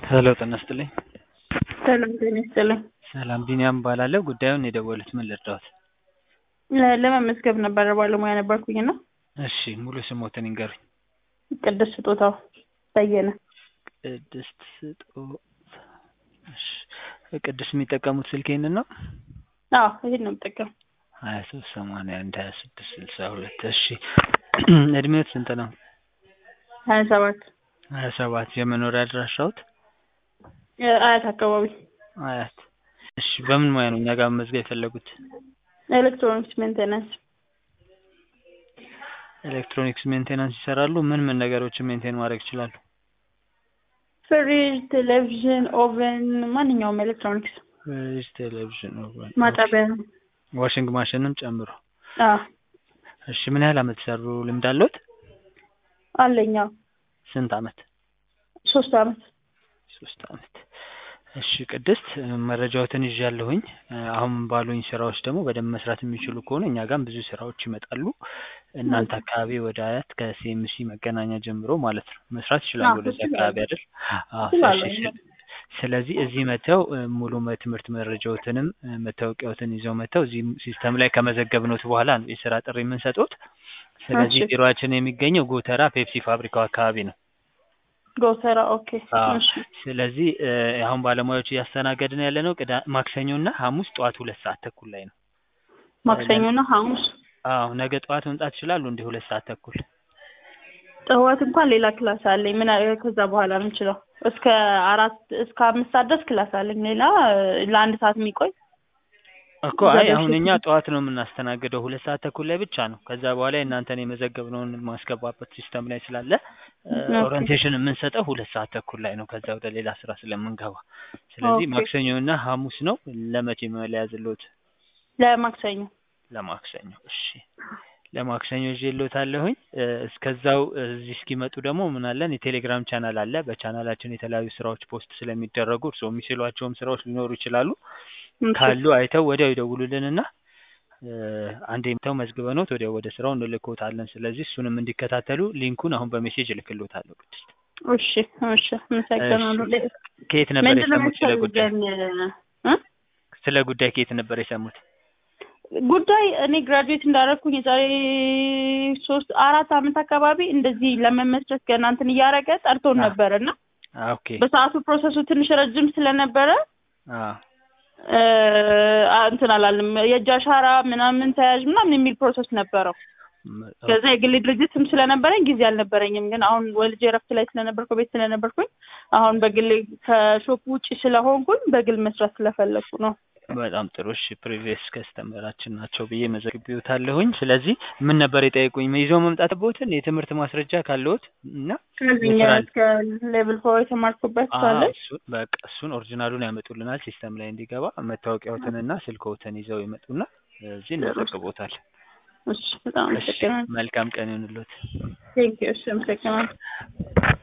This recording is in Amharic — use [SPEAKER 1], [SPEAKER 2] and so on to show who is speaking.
[SPEAKER 1] ሄሎ ጤና ይስጥልኝ።
[SPEAKER 2] ሰላም ጤና ይስጥልኝ።
[SPEAKER 1] ሰላም ቢኒያም እባላለሁ። ጉዳዩን የደወሉት ምን ልርዳዎት?
[SPEAKER 2] ለ- ለመመዝገብ ነበረ ባለሙያ ነበርኩኝ እና
[SPEAKER 1] እሺ ሙሉ ስሞትን ይንገሩኝ።
[SPEAKER 2] ቅድስት ስጦታው በየነ
[SPEAKER 1] ቅድስት ስጦታ። እሺ ቅድስት የሚጠቀሙት ስልክ ይህንን ነው?
[SPEAKER 2] አዎ ይሄን ነው የምጠቀም
[SPEAKER 1] ሀያ ሶስት ሰማንያ አንድ ሀያ ስድስት ስልሳ ሁለት እሺ እድሜዎት ስንት ነው?
[SPEAKER 2] ሀያ ሰባት
[SPEAKER 1] ሀያ ሰባት የመኖሪያ አድራሻዎት?
[SPEAKER 2] አያት አካባቢ
[SPEAKER 1] አያት። እሺ በምን ሙያ ነው እኛ ጋር መመዝገብ የፈለጉት?
[SPEAKER 2] ኤሌክትሮኒክስ ሜንቴናንስ
[SPEAKER 1] ኤሌክትሮኒክስ ሜንቴናንስ ይሰራሉ። ምን ምን ነገሮችን ሜንቴን ማድረግ ይችላሉ?
[SPEAKER 2] ፍሪጅ፣ ቴሌቪዥን፣ ኦቨን ማንኛውም ኤሌክትሮኒክስ
[SPEAKER 1] ፍሪጅ፣ ቴሌቪዥን፣ ኦቨን፣
[SPEAKER 2] ማጠቢያ
[SPEAKER 1] ዋሽንግ ማሽንም ጨምሮ።
[SPEAKER 2] አዎ
[SPEAKER 1] እሺ ምን ያህል አመት ሰሩ ልምድ አለዎት?
[SPEAKER 2] አለኝ አዎ
[SPEAKER 1] ስንት አመት?
[SPEAKER 2] ሶስት አመት
[SPEAKER 1] ሶስት አመት። እሺ ቅድስት መረጃዎትን ይዣለሁኝ። አሁን ባሉኝ ስራዎች ደግሞ በደንብ መስራት የሚችሉ ከሆነ እኛ ጋርም ብዙ ስራዎች ይመጣሉ። እናንተ አካባቢ ወደ አያት ከሲኤምሲ መገናኛ ጀምሮ ማለት ነው መስራት ይችላሉ።
[SPEAKER 2] አዎ፣
[SPEAKER 1] ወደዚህ
[SPEAKER 2] እችላለሁ።
[SPEAKER 1] አካባቢ አይደል? አዎ።
[SPEAKER 2] እችላለሁ።
[SPEAKER 1] እሺ፣ ስለ- ስለዚህ እዚህ መተው ሙሉ ትምህርት መረጃዎትንም መታወቂያዎትን ይዘው መተው እዚህ ሲስተም ላይ ከመዘገብኖት በኋላ ነው የስራ ጥሪ የምንሰጡት። ስለዚህ
[SPEAKER 2] እሺ።
[SPEAKER 1] ቢሮአችን የሚገኘው ጎተራ ፔፕሲ ፋብሪካው አካባቢ ነው።
[SPEAKER 2] ጎተራ ኦኬ
[SPEAKER 1] አዎ።
[SPEAKER 2] እሺ
[SPEAKER 1] ስለዚህ እ አሁን ባለሙያዎች እያስተናገድን ያለ ነው ቅዳ ማክሰኞ እና ሐሙስ ጠዋት ሁለት ሰዓት ተኩል ላይ ነው።
[SPEAKER 2] ማክሰኞና ሐሙስ
[SPEAKER 1] አዎ ነገ ጠዋት መምጣት ይችላሉ እንዲህ ሁለት ሰዓት ተኩል
[SPEAKER 2] ጠዋት እንኳን ሌላ ክላስ አለኝ። ምን አ- ከዛ በኋላ ነው የምችለው። እስከ አራት እስከ አምስት ሰዓት ድረስ ክላስ አለኝ። ሌላ እ፣ ለአንድ ሰዓት የሚቆይ
[SPEAKER 1] እኮ አይ
[SPEAKER 2] ዘጠኝ
[SPEAKER 1] አሁን
[SPEAKER 2] ሺህ
[SPEAKER 1] እኛ ጠዋት ነው የምናስተናግደው ሁለት ሰዓት ተኩል ላይ ብቻ ነው። ከዛ በኋላ የእናንተን የመዘገብነውን ማስገባበት ሲስተም ላይ ስላለ እ
[SPEAKER 2] ኦኬ።
[SPEAKER 1] ኦሪንቴሽን የምንሰጠው ሁለት ሰዓት ተኩል ላይ ነው። ከዛ ወደ ሌላ ስራ ስለምንገባ ስለዚህ
[SPEAKER 2] ኦኬ።
[SPEAKER 1] ማክሰኞ እና ሐሙስ ነው። ለመቼ መለያዝሎት?
[SPEAKER 2] ለማክሰኞ
[SPEAKER 1] ለማክሰኞ እሺ ለማክሰኞ ይዤልዎታለሁኝ። እ እስከዛው እዚህ እስኪመጡ ደግሞ ምን አለን የቴሌግራም ቻናል አለ። በቻናላችን የተለያዩ ስራዎች ፖስት ስለሚደረጉ እርስዎ የሚችሏቸውም ስራዎች ሊኖሩ ይችላሉ።
[SPEAKER 2] እሺ።
[SPEAKER 1] ካሉ አይተው ወዲያው ይደውሉልንና እ አንዴ መተው መዝግበኖት ወዲያው ወደ ስራው እንልክዎታለን። ስለዚህ እሱንም እንዲከታተሉ ሊንኩን አሁን በሜሴጅ እልክልዎታለሁ። ቅድስት
[SPEAKER 2] እሺ እሺ አመሰግናለሁ።
[SPEAKER 1] እሺ። ከየት ነበር
[SPEAKER 2] ምንድን ነው
[SPEAKER 1] የሰሙት ስለ ጉዳይ?
[SPEAKER 2] የሚያስፈልገን እ?
[SPEAKER 1] ስለ ጉዳይ ከየት ነበር የሰሙት?
[SPEAKER 2] ጉዳይ እኔ ግራጁዌት እንዳደረግኩኝ የዛሬ ሶስት አራት አመት አካባቢ እንደዚህ ለመመስረት ገና እንትን እያደረገ ጠርቶን
[SPEAKER 1] አ-
[SPEAKER 2] ነበር እና
[SPEAKER 1] አ ኦኬ
[SPEAKER 2] በሰዓቱ ፕሮሰሱ ትንሽ ረጅም ስለነበረ
[SPEAKER 1] አ
[SPEAKER 2] እ፣ አ- እንትን አላለም። የእጅ አሻራ ምናምን ተያዥ ምናምን የሚል ፕሮሰስ ነበረው።
[SPEAKER 1] ም-
[SPEAKER 2] ከዛ የግል ድርጅትም ስለነበረኝ ጊዜ አልነበረኝም። ግን አሁን ወልጄ እረፍት ላይ ስለነበርኩ ቤት ስለነበርኩኝ አሁን በግል ከሾፕ ውጪ ስለሆንኩኝ በግል መስራት ስለፈለኩ ነው።
[SPEAKER 1] በጣም ጥሩ እሺ ፕሪቪየስ ከስተመራችን ናቸው ብዬ መዘግቤዎታለሁኝ ስለዚህ ምን ነበር የጠየቁኝ ይዘው መምጣት ቦትን የትምህርት ማስረጃ ካለዎት እና
[SPEAKER 2] ከዚህኛ
[SPEAKER 1] የስራ
[SPEAKER 2] እስከ ሌቭል ፎር የተማርኩበት ሳለ
[SPEAKER 1] አዎ፣ እሱን በቃ እሱን ኦሪጂናሉን ያመጡልናል ሲስተም ላይ እንዲገባ መታወቂያዎትንና ስልክዎትን ይዘው ይመጡና እዚህ እንመዘግቦታል
[SPEAKER 2] እሺ በጣም
[SPEAKER 1] እሺ
[SPEAKER 2] አመሰግናለሁ።
[SPEAKER 1] መልካም ቀን ይሁንልዎት
[SPEAKER 2] ቴንክ ዩ እሺ አመሰግናለሁ።